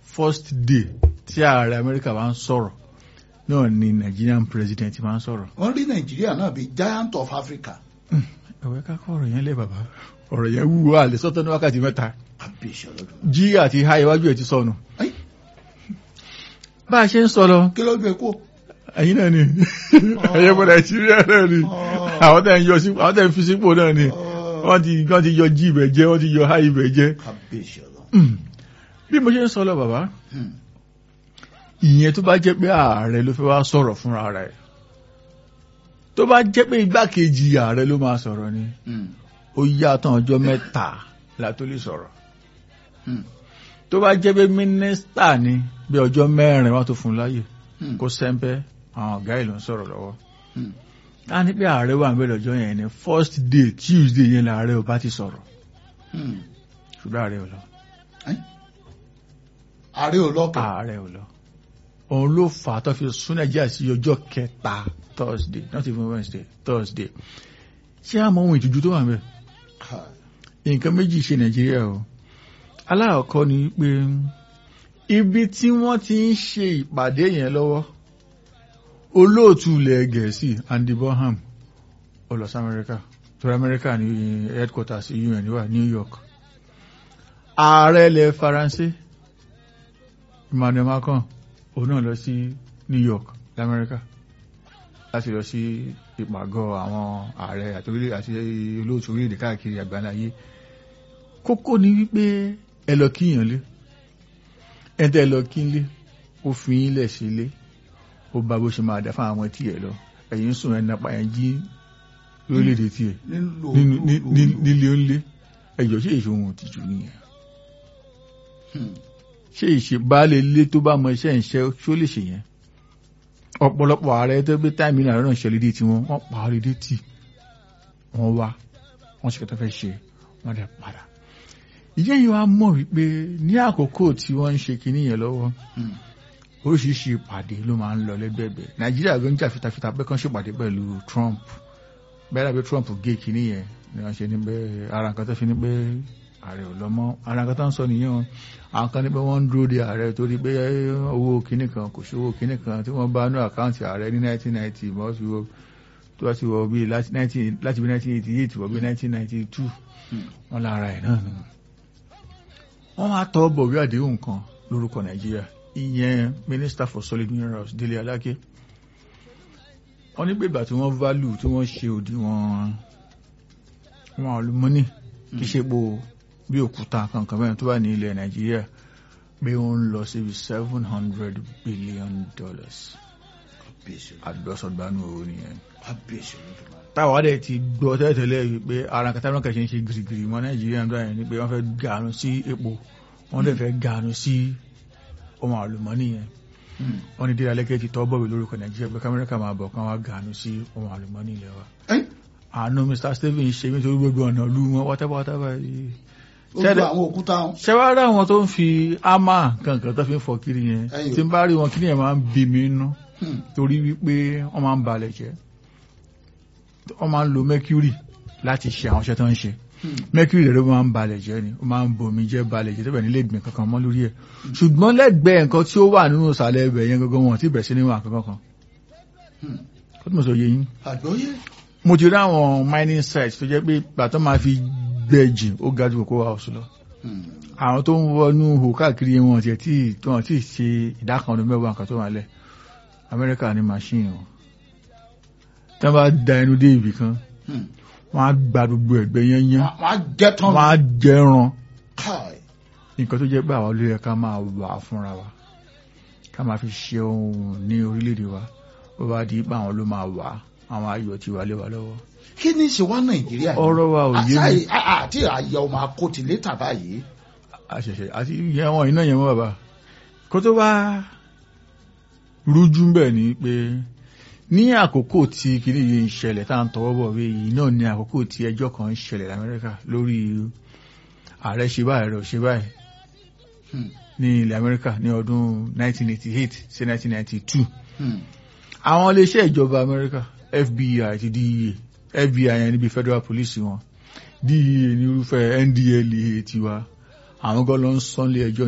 first day tí ààrẹ amẹ́ríkà bá ń sọ̀rọ̀ náà ni nigerian president máa ń sọ̀rọ̀ wọ́n rí nàìjíríà náà bíi giant of africa ẹ̀wẹ́ ká kọ́ ọ̀rọ̀ yẹn lé bàbá ọ̀rọ̀ yẹn wúwo àlè sọ́tọ́ ní wákàtí mẹ́ta kábíyèsí ọlọ́dún. jí àti ha iwájú ẹ̀ ti sọnù Ẹ́yìn, bá a ṣe ń sọ lọ kí ló gbé kó. ẹ̀yin náà ni ẹ̀yẹ́ bọ̀ nàìjíríà náà ni àwọn tẹ̀ ń yọ sí àwọn tẹ̀ ń fi sípò náà ni wọ́n ti wọ́n ti yọ jí ibẹ̀ jẹ́ wọ́n ti yọ ha ibẹ̀ jẹ́ kábíyèsí ọlọ́dún. Mm. bí mo ṣe ń sọ lọ bàbá Hmm. ìyẹn tó bá jẹ́ pé ààrẹ ló fẹ́ wá sọ̀rọ̀ fúnra rẹ̀ tó bá jẹ́ pé igbákejì ààrẹ ló máa sọ̀rọ̀ ni Hmm. ó yá tán ọjọ́ mẹ́ta la tó lè sọ̀rọ̀ Hmm. tó bá jẹ́ pé mínísítà ni bí ọjọ́ mẹ́rin wá tó fún un láyè Hmm. kó sẹ́ńpẹ́ àwọn ọ̀gá ìlú ń sọ̀rọ̀ lọ́wọ́ Hmm. a ní pé ààrẹ wà níbẹ̀ lọ́jọ́ yẹn ni first day tuesday yẹn làárẹ̀ ò bá ti sọ̀rọ̀ Hmm. ṣùgbọ́n ààrẹ ò lọ ààrẹ ò lọ́kẹ̀. ààrẹ ò lọ òun ló fà á tó fi sún nàìjíríà sí ọjọ́ kẹta thursday not even wednesday thursday ṣé àmọ́ ohun ìtújú tó wà níbẹ̀ Káì. nǹkan méjì ṣe nàìjíríà o aláàkọ́ ni pé ibi tí wọ́n ti ń ṣe ìpàdé yẹn lọ́wọ́ olóòtú ilẹ̀ gẹ̀ẹ́sì andy bonham ó lọ sí amẹ́ríkà torí amẹ́ríkà ní headquarters un wà new york ààrẹ ilẹ̀ faransé emmanuel macron òun náà lọ sí new york lamẹ́ríkà láti lọ sí ìpàgọ́ àwọn ààrẹ àti orílẹ̀- àti olóòtú orílẹ̀-èdè káàkiri àgbáláyé kókó ni wípé ẹ lọ kíyàn lé ẹ tẹ́ ẹ lọ kí n lé ó fi yín lẹ̀ sí ilé ó bá bó ṣe máa dá fún àwọn tí ẹ lọ ẹ̀yin sùn ẹ̀ nàpa ẹ̀ jí lórílẹ̀-èdè tiẹ̀ nílò nínú- ní- ní- nílé ó ń lé ẹ̀jọ̀ ṣe ìṣòwò òtìjú nìyẹn Hmm. ṣé ìṣe baálé ilé tó bá mọ iṣẹ́ ìṣe ṣó lè ṣe yẹn ọ̀pọ̀lọpọ̀ ààrẹ tó gbé táìmì náà náà ṣẹlẹ̀ dé tiwọn wọ́n pa á lédè tì wọ́n wá wọ́n ṣe kẹta fẹ́ ṣe wọ́n dẹ̀ padà ìyẹn yìí wá mọ̀ wípé ní àkókò tí wọ́n ń ṣe kinní yẹn lọ́wọ́ Hmm. oríṣiríṣi ìpàdé ló máa ń lọ lẹ́gbẹ̀ẹ́gbẹ̀ nàìjíríà ló ń jà fitafita pé kán ṣèpàdé pẹ̀lú trump bẹ́ẹ̀ dàbí trump gé kinní yẹn ni wọ́n ṣe ní pé ara nǹkan tó fi ní pé ààrẹ ò lọ mọ́ ara nǹkan tó ń sọ nìyẹn o àwọn kan ní pé wọ́n ń dúró de ààrẹ torí pé owó kinní kan kò sí owó kinní kan tí wọ́n bá ní àkáǹtì ààrẹ ní 1990 mọ́ sí wo tó bá ti wọ bí láti 19 láti bí 1988 wọ bí 1992 Hmm. wọ́n lára ẹ̀ náà nù wọ́n máa tọ́ bọ̀wé àdéhùn kan lórúkọ nàìjíríà ìyẹn minister for solid minerals délé aláké wọ́n ní pé ìgbà tí wọ́n value tí wọ́n ṣe òdiwọ̀n wọn àlùmọ́nì kì í ṣe po bí òkúta kankan mẹ́rin tó wà ní ilẹ̀ nàìjíríà pé ó ń lọ síbi seven hundred billion dollars kábíyèsí ọlọ́dún. àdúrásọ̀gbánú owó nìyẹn kábíyèsí ọlọ́dún. táwa dẹ̀ ti gbọ́ tẹ́lẹ̀tẹ́lẹ̀ wípé ara nǹkan táwọn kẹ̀ṣẹ́ ń ṣe gírígírí mọ́ nàìjíríà ń dọ́ yẹn ni pé wọ́n fẹ́ gàánú sí epo wọ́n dẹ̀ fẹ́ gàánú sí ohun àlùmọ́nì yẹn Hmm. wọ́n ní dídá lẹ́kẹ́ ti tọ́ bọ̀wé lórúkọ nàìjíríà pé kámẹ́ríkà máa bọ̀ kán wá gàánú sí ohun àlùmọ́nì ilẹ̀ wa Ẹ́yìn, àánú mr stephen ṣe mí torí gbogbo ọ̀nà ìlú wọn pátápátá báyìí ó Ṣẹ́dẹ̀- gba àwọn òkúta wọn. ṣẹwárá àwọn tó ń fi ámà kankan tó fi ń fọ kiri yẹn Ẹyọ. tí ń bá rí wọn kí ni ẹ̀ máa ń bí mi nú Hmm. torí wípé wọ́n máa ń balẹ̀ jẹ́ wọ́n máa ń lo mercury láti ṣe àwọn iṣẹ́ tó ń ṣe Hmm. mercury rẹ̀ ló máa ń balẹ̀ jẹ́ ni ó máa ń bomi jẹ́ balẹ̀ jẹ́ tẹ́bẹ̀ nílé ìgbìn kankan mọ́ lórí ẹ̀ ṣùgbọ́n lẹ́gbẹ̀ẹ́ nǹkan tí ó wà nínú ìsàlẹ̀ ẹbẹ̀ yẹn gangan wọn ò tí bẹ̀ sí nínú àkankan kan Hmm. kó tó mọ̀ sọ yé yín àgbọ́yé. mo ti rí àwọn mining sites tó jẹ́ pé gbàtọ́ máa fi gbẹ̀jì ó ga ju kókó house lọ Hmm. àwọn tó ń wọnú hò káàkiri wọn tiẹ̀ tí wọn tí ṣe ìdá kan ọdún mẹ́wàá nǹkan tó wà lẹ̀ amẹ́ríkà ní machine wọn tí wọ́n bá da ẹnu dé ibì kan Hmm. wọ́n á gba gbogbo ẹ̀gbẹ́ yẹn yẹn wọ́n á jẹ́ tán. wọ́n á jẹran Káì. nǹkan tó jẹ́ pé àwọn olóyè ká máa wà fúnra wa ká máa fi ṣe ohun ní orílẹ̀-èdè wa ó bá di pé àwọn ló máa wà àwọn ayọ̀ ti wà lé wa lọ́wọ́ kí ni ṣe wá nàìjíríà yìí? ọ̀rọ̀ wa ò yé mi Àṣà- à- àti àyà ọmọ akóti létà báyìí. àṣẹ̀ṣẹ̀ àti ìyẹn wọn iná yẹn mọ́ bàbá kó tó bá rújú ń bẹ̀ ni pé ní àkókò tí kìíní yìí ń ṣẹlẹ̀ tá à ń tọwọ́ bọ̀ wé yìí náà ní àkókò tí ẹjọ́ kan ń ṣẹlẹ̀ lamẹ́ríkà lórí ààrẹ ṣe báyìí rẹ̀ ò ṣe báyìí Hmm. ní ilẹ̀ amẹ́ríkà ní ọdún 1988 sí 1992 Hmm. àwọn iléeṣẹ́ ìjọba amẹ́ríkà FBI àti DEA FBI yẹn níbi federal police wọn DEA ní irúfẹ́ NDLEA tiwa àwọn gan ló ń sọ́nlé ẹjọ́